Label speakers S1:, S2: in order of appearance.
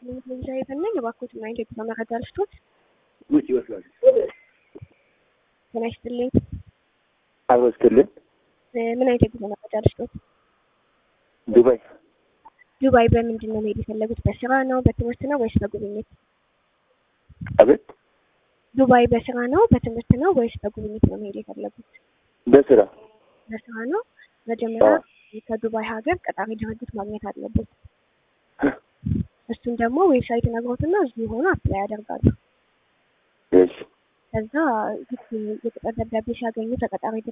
S1: መረጃ የፈለግ እባክዎት ምን አይነት የጉዞ መረጃ ልስጦት?
S2: ውጭ ይመስላል።
S1: ጤና ይስጥልኝ።
S2: አብሮ ስትልን
S1: ምን አይነት የጉዞ መረጃ ልስጦት?
S2: ዱባይ
S1: ዱባይ በምንድን ነው መሄድ የፈለጉት? በስራ ነው፣ በትምህርት ነው ወይስ በጉብኝት?
S2: አቤት
S1: ዱባይ በስራ ነው፣ በትምህርት ነው ወይስ በጉብኝት ነው መሄድ የፈለጉት?
S2: በስራ
S1: በስራ ነው። መጀመሪያ ከዱባይ ሀገር ቀጣሪ ድርጅት ማግኘት አለበት። እሱን ደግሞ ዌብሳይት ነግሮትና እዚሁ ሆኖ አፕላይ ያደርጋሉ።
S2: እሺ
S1: ከዛ ልክ የቅጥር ደብዳቤ ሲያገኙ ተቀጣሪ